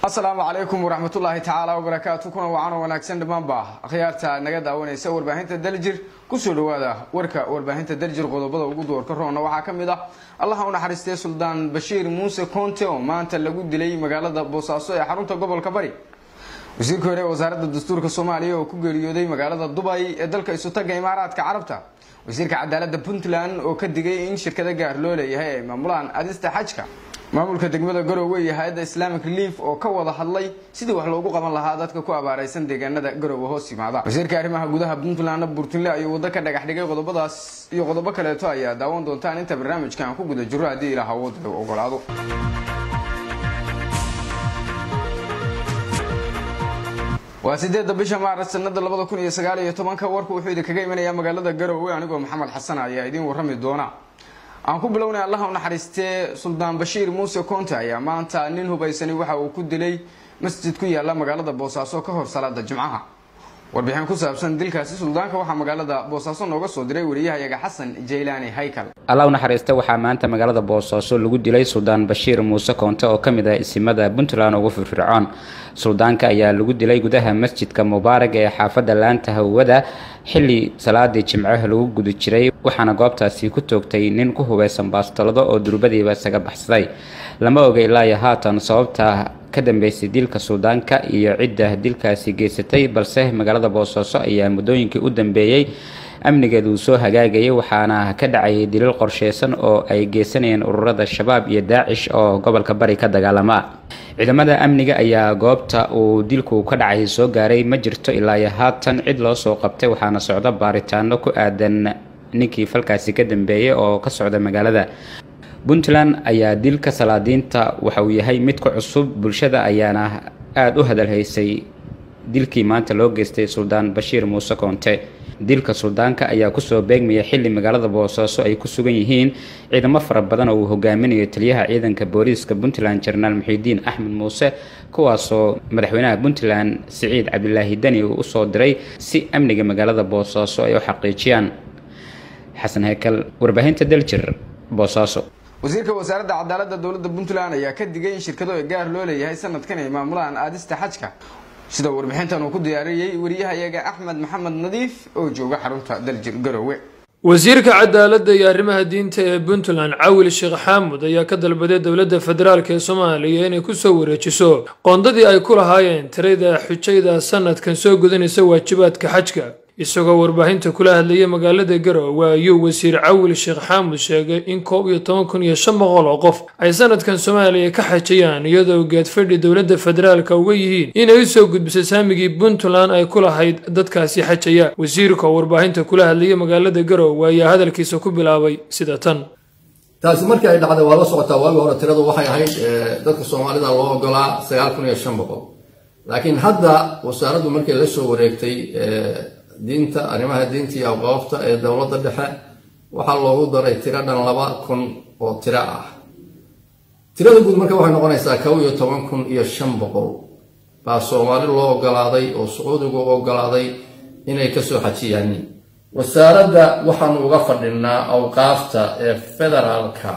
asalaamu calaykum waraxmatullaahi tacaala wabarakaatu kuna wacanoo wanaagsan dhammaanba akhyaarta naga daawanaysa warbaahinta daljir kusoo dhawaada warka warbaahinta daljir qodobada ugu doorka roona waxaa ka mid ah allaha u naxariistay suldaan bashiir muuse conte oo maanta lagu dilay magaalada boosaaso ee xarunta gobolka bari wasiirka hore ee wasaaradda dastuurka soomaaliya oo ku geeriyooday magaalada dubay ee dalka isutaga imaaraadka carabta wasiirka cadaalada puntland oo ka digay in shirkada gaar loo leeyahay ay maamulaan adista xajka maamulka degmada garowe iyo hay-adda islamic relief oo ka wada hadlay sidii wax loogu qaban lahaa dadka ku abaareysan deegaanada garowe hoos yimaada wasiirka arrimaha gudaha puntland burtunle ayuu waddo ka dhagax dhigay qodobadaas iyo qodobo kaleeto ayaa daawan doontaan inta barnaamijkan ku guda jiro haddii ilaah awoodda u ogolaado waa sideedda bisha maaras sanada labada kun iyo sagaal iyo tobanka warku wuxuu idinkaga imanayaa magaalada garowe anigoo maxamed xasan ayaa idiin warrami doona aan ku bilownay allaha u naxariistee suldaan bashiir muuse conte ayaa maanta nin hubaysani waxa uu ku dilay masjid ku yaala magaalada boosaaso ka hor salaada jimcaha warbixin ku saabsan dilkaasi suldaanka waxaa magaalada boosaaso nooga soo diray wariyahayaga xasan jaylaani haykal allah u naxariista waxaa maanta magaalada boosaaso lagu dilay suldaan bashiir muuse koonte oo ka mid ah isimada puntland ugu firfircoon suldaanka ayaa lagu dilay gudaha masjidka mubaarag ee xaafadda laanta hawada xilli salaadii jimcaha lagu guda jiray waxaana goobtaasi ku toogtay nin ku hubeysan baastolado oo durbadiiba isaga baxsaday lama oga ilaayo haatan sababta ka dambeysay dilka suldaanka iyo cidda dilkaasi geysatay balse magaalada boosaaso ayaa muddooyinkii u dambeeyey amnigeedu uu soo hagaagayay waxaana ka dhacayay dilil qorsheysan oo ay geysanayeen ururada shabaab iyo daacish oo gobolka bari ka dagaalama ciidamada amniga ayaa goobta uu dilku ka dhacay soo gaaray ma jirto ilaayo haatan cid loo soo qabtay waxaana socda baaritaano ku aadan ninkii falkaasi ka dambeeyay oo ka socda magaalada puntland ayaa dilka salaadiinta waxa uu yahay mid ka cusub bulshada ayaana aada u hadalhaysay dilkii maanta loo geystay suldaan bashiir muuse koonte dilka suldaanka ayaa kusoo beegmaya xilli magaalada boosaaso ay ku sugan yihiin ciidamo fara badan oo uu hogaaminayo taliyaha ciidanka booliiska puntland jenaraal muxiidiin axmed muuse kuwaasoo madaxweynaha puntland siciid cabdilaahi deni uu usoo diray si amniga magaalada boosaaso ay u xaqiijiyaan xasan heykal warbaahinta daljir boosaaso wasiirka wasaaradda cadaalada dowladda puntland ayaa ka digay in shirkado ay gaar loo leeyahay sanadkan ay maamulaan aadista xajka sida warbixintan uu ku diyaariyey wariyahayaga axmed maxamed nadiif oo jooga xarunta daljir garowe wasiirka cadaaladda iyo arrimaha diinta ee puntland cawil sheekh xaamud ayaa ka dalbaday dowladda federaalk ee soomaaliya inay kusoo wareejiso qoondadii ay ku lahaayeen tirada xujayda sanadkan soo gudanaysa waajibaadka xajka isagoo warbaahinta kula hadlayay magaalada garowe ayuu wasiir cawil sheekh xaamud sheegay in koob iyo toban kun iyo shan boqol oo qof ay sanadkan soomaaliya ka xajayaan iyadoo geedfadhi dowladda federaalka uga yihiin inay usoo gudbisay saamigii puntland ay ku lahayd dadkaasi xajaya wasiirka oo warbaahinta kula hadlayay magaalada garowe ayaa hadalkiisa ku bilaabay sida tan taasi markii ay dhacday waa la socotaa waagi hore tiradu waxay ahayd dadka soomaalida loo ogolaa sagaal kun iyo shan boqol laakiin hadda wasaaraddu markay la soo wareegtay diinta arrimaha diinta iyo awqaafta ee dowladda dhexe waxaa loogu daray tiro dhan laba kun oo tiro ah tirada guud marka waxay noqonaysaa kow iyo toban kun iyo shan boqol baa soomaali loo ogolaaday oo sacuudigu u ogolaaday inay kasoo xajiyaan wasaaradda waxaanu uga fadhinaa awqaafta ee federaalka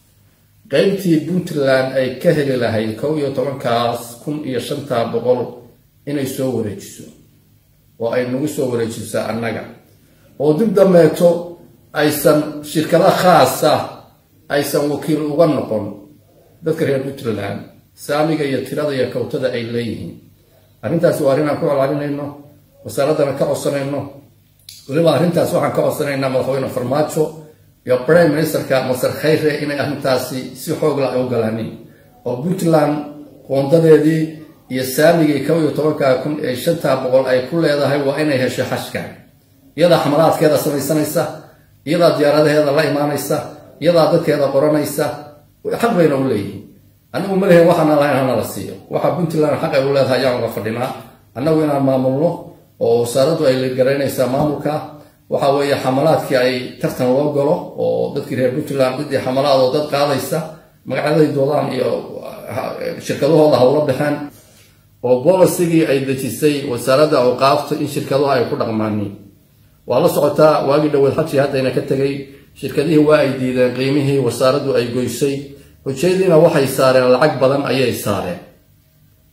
qeybtii puntland ay ka heli lahayd kow iyo tobankaas kun iyo shantaa boqol inay soo wareejiso oo ay nagu soo wareejisaa annaga oo dib dambeeto aysan shirkado khaasa aysan wakiil uga noqon dadka reer puntland saamiga iyo tirada iyo kawtada ay leeyihiin arrintaasi waa arrin aan ku colaalinayno wasaaraddana ka codsanayno weliba arrintaas waxaan ka codsanaynaa madaxweyne farmaajo iyo prime ministerka masar khayre inay arrintaasi si xoogla ay u galaanin oo puntland qoondadeedii iyo saamigii kow iyo tobanka kun ee shantaa boqol ay ku leedahay waa inay hesho xashka iyadaa xamalaadkeeda samaysanaysa iyadaa diyaaradaheeda la imaanaysa iyadaa dadkeeda qoranaysa xaq bayna u leeyihiin anigu ma lehin waxaana lahayn hana la siiyo waxa puntland xaq ay u leedahay ayaan uga fadhinaa annagu inaan maamulno oo wasaaraddu ay garaynaysaa maamulka waxa weeye xamalaadkii ay tartan loo galo oo dadkii reer puntland ciddii xamalaadoo dad qaadaysa magacyaday doodaan iyo shirkadahooda hawla baxeen oo bolisigii ay dejisay wasaaradda awqaafta in shirkaduhu ay ku dhaqmaaniin waa la socotaa waagii dhaweed xajii haddayna ka tegay shirkadihii waa ay diideen qiimihii wasaaraddu ay goysay hujayadiina waxay saareen lacag badan ayay saareen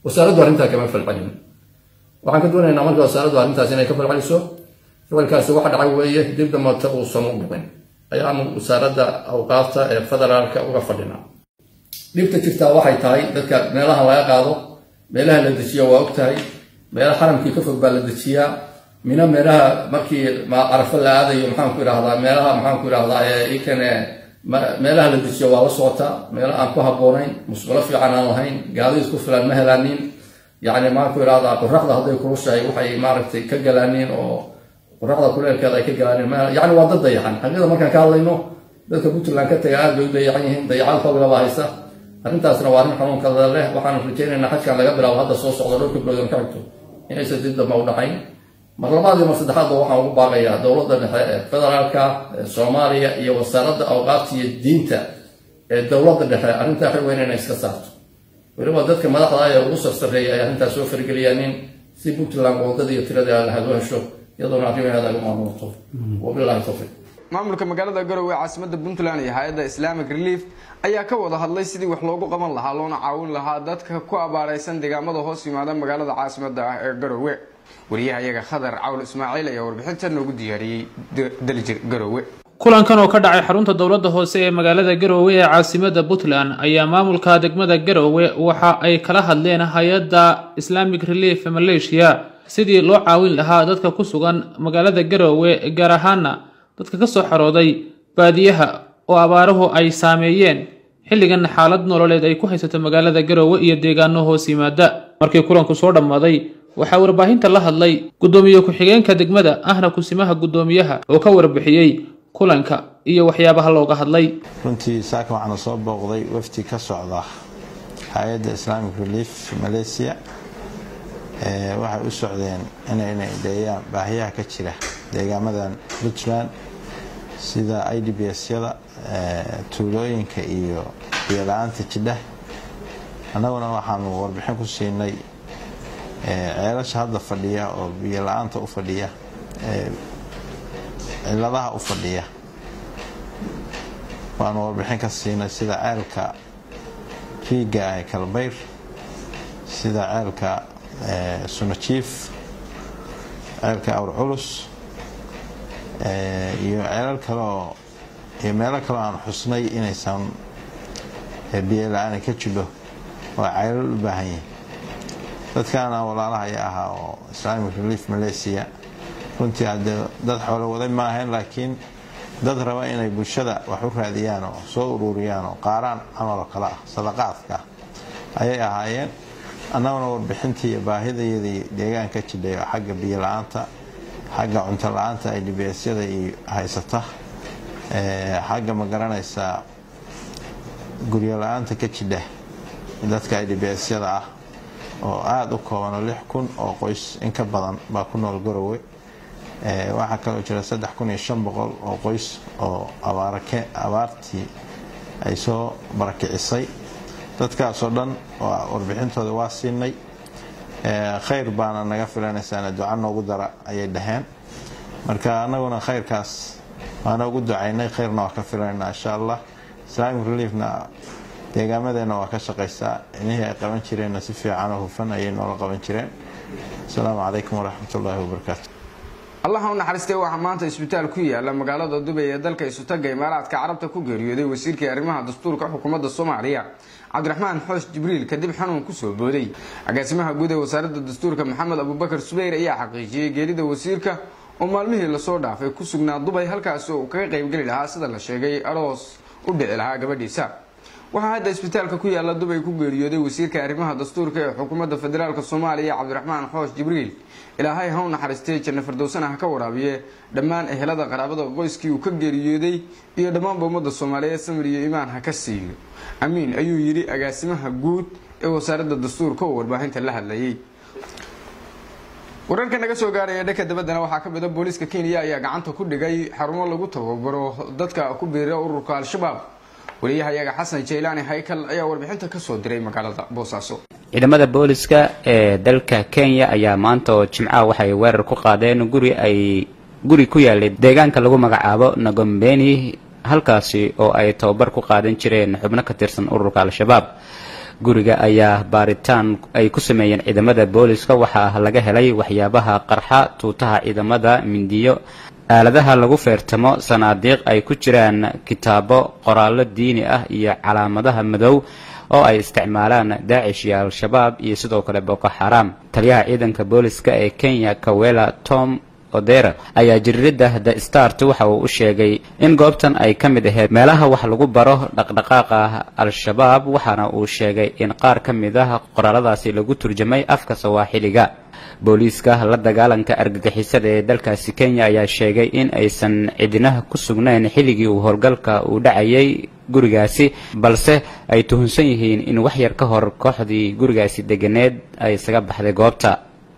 wasaaraddu arrintaa kama falcelin waxaan ka doonaynaa marka wasaaraddu arrintaas inay ka falceliso ficilkaasi waxa dhacay weeye dib damata uusan u dhicin ayaanu wasaaradda awqaafta ee federaalka uga fadhinaa dhibta jirtaa waxay tahay dadka meelaha laga qaado meelaha la dejiya waa og tahay meela xaramkii ka fog baa la dejiyaa mina meelaha markii carafo la aadayo maxaanku idhahdaa meelaha maxaanku idhahdaa ikane meelaha la dejiyo waa la socotaa meelo aan ku habboonayn musqulo fiican aan lahayn gaadiid ku filan ma helaanin yacni maxaanku idhahdaa qoraxda hadday kulushahay waxay maaragtay ka galaanin oo qoraxda kuleelkeeda ay ka galaanin yacni waa dad dayaxan xaqiiqda markaan ka hadlayno dadka puntland ka taga aad bay u dayaxan yihiin dayacaad xoogla baa haysa arrintaasna waa arrin xanuunkada leh waxaanu rajaynaynaa xajkan laga bilaabo hadda soo socda dhowrka bilood ka xigto inaysan dib damba u dhacayn mar labaad iyo mar saddexaadba waxaan ugu baaqayaa dowladda dhexe ee federaalka ee soomaaliya iyo wasaaradda awqaafta iyo diinta ee dowladda dhexe arrintaa xil weyn inay iska saarto weliba dadka madaxda ee ugu sarsareeya ay arrintaas soo fargeliyaanin si puntland wadada iyo tirada lahaad u hesho iyadoona arrimaheeda lagu maamulto wabilahi tawfiiq maamulka magaalada garowe caasimada puntland iyo hay-adda islamic relief ayaa ka wada hadlay sidii wax loogu qaban lahaa loona caawin lahaa dadka ku abaareysan deegaamada hoos yimaada magaalada caasimada ah ee garowe wariyaha iyaga khadar cawl ismaaciil ayaa warbixinta noogu diyaariyey daljir garowe kulankan oo ka dhacay xarunta dowladda hoose ee magaalada garowe ee caasimada puntland ayaa maamulka degmada garowe waxa ay kala hadleen hay-adda islamic relief malaysia sidii loo caawin lahaa dadka ku sugan magaalada garowe gaar ahaana dadka ka soo xarooday baadiyaha oo abaaruhu ay saameeyeen xilligan xaalad nololeed ay ku haysato magaalada garowe iyo deegaano hoos yimaada markii kulanku soo dhammaaday waxaa warbaahinta la hadlay guddoomiye ku-xigeenka degmada ahna kusimaha guddoomiyaha oo ka warbixiyey kulanka iyo waxyaabaha looga hadlay runtii saaka waxaana soo booqday wafdi ka socda hay-adda islamic relief malaysia waxay u socdeen inay indheeyaan baahiyaha ka jira deegaamadan puntland sida i d b s-yada tuulooyinka iyo biyola-aanta jidha annaguna waxaanu warbixin ku siinay ceelasha hadda fadhiya oo biyola-aanta u fadhiya ciladaha u fadhiya waanu warbixin ka siinay sida ceelka riiga ah ee kalbayr sida ceelka sunajiif ceelka awr culus iyo ceelal kale oo iyo meelo kale aan xusnay inaysan biyo la-aan ka jidho waa ceelal u baahan yihin dadkaana walaalahaya ahaa oo islamic relief malaysia runtii haddee dad xoolo waday ma ahayn laakiin dad raba inay bulshada wax u raadiyaan oo soo ururiyaan oo qaaraan camaloo kale ah sadaqaadka ayay ahaayeen annaguna warbixintii iyo baahidayadii deegaanka jidhay oo xagga biyo la-aanta xagga cunto la-aanta ay dhibeesyada iyo haysata xagga ma garanaysaa guryo la-aanta ka jidha dadka ay dhibeesyada ah oo aada u kooban oo lix kun oo qoys in ka badan baa ku nool garowe waxaa kaloo jira saddex kun iyo shan boqol oo qoys oo abaartii ay soo barakicisay dadkaasoo dhan warbixintooda waa siinay khayr baana naga filanaysaana duca noogu dara ayay dhaheen marka anaguna khayrkaas waana ugu ducaynay khayrna waa ka filanayna insha allah islamic reliefna deegaamadeena waa ka shaqaysaa inihii ay qaban jireenna si fiican oo hufan ayay noola qaban jireen asalaamu calaykum waraxmat ullaahi wabarakaatu allaha u naxariistay waxaa maanta isbitaal ku yaala magaalada dubay ee dalka isutaga imaaraadka carabta ku geeriyooday wasiirkii arrimaha dastuurka xukuumadda soomaaliya cabdiraxmaan xoosh jibriil kadib xanuun kusoo booday agaasimaha guud ee wasaaradda dastuurka maxamed abubakar subeyr ayaa xaqiijiyey geerida wasiirka oo maalmihii lasoo dhaafay ku sugnaa dubay halkaasi oo uu kaga qaybgeli lahaa sida la sheegay aroos u dhici lahaa gabadhiisa waxaa hadda isbitaalka ku yaala dubay ku geeriyooday wasiirka arrimaha dastuurka ee xukuumadda federaalk soomaaliya cabdiraxmaan xoosh jibriil ilaahay ha u naxariistay janno firdowsana ha ka waraabiye dhammaan ehelada qaraabada qoyskii uu ka geeriyooday iyo dhammaanba ummadda soomaaliyeed samir iyo imaan ha ka siiyo amiin ayuu yidhi agaasimaha guud ee wasaaradda dastuurka oo warbaahinta la hadlayay wararka naga soo gaaraya dhanka dabaddana waxaa ka mid a booliiska kenya ayaa gacanta ku dhigay xarumo lagu tababaro dadka ku biira ururka al-shabaab wariyahayaga xasan jaylaani haykal ayaa warbixinta kasoo diray magaalada boosaaso ciidamada booliska ee dalka kenya ayaa maanta oo jimcaha waxay weerar ku qaadeen guri ay guri ku yaalay deegaanka lagu magacaabo nagombeni halkaasi oo ay tababar ku qaadan jireen xubno ka tirsan ururka al-shabaab guriga ayaa baaritaan ay ku sameeyeen ciidamada booliska waxaa laga helay waxyaabaha qarxa tuutaha ciidamada mindiyo aaladaha lagu feertamo sanaadiiq ay ku jiraan kitaabo qoraallo diini ah iyo calaamadaha madow oo ay isticmaalaan daacish iyo al-shabaab iyo sidoo kale boko xaram taliyaha ciidanka booliska ee kenya kawela tom odera ayaa jiriirada the start waxa uu u sheegay in goobtan ay ka mid ahayd meelaha wax lagu baro dhaqdhaqaaqa al-shabaab waxaana uu sheegay in qaar ka mid ah qoraaladaasi lagu turjamay afka sawaaxiliga booliiska la dagaalanka argagixisada ee dalkaasi kenya ayaa sheegay in aysan cidinaha ku sugnayn xilligii uu howlgalka uu dhacayay gurigaasi balse ay tuhunsan yihiin in wax yar ka hor kooxdii gurigaasi deganeed ay isaga baxday goobta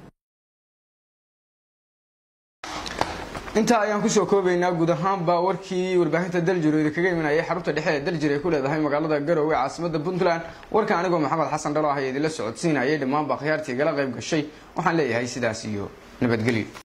intaa ayaan kusoo koobaynaa guud ahaanba warkii warbaahinta daljir oo idinkaga imanayay xarunta dhexe ee daljir ay ku leedahay magaalada garowe caasimada puntland warka anigoo maxamed xasan dhalo ah ee idinla socodsiinayay dhammaanba akhyaartii igala qayb gashay waxaan leeyahay sidaas iyo nabadgelyo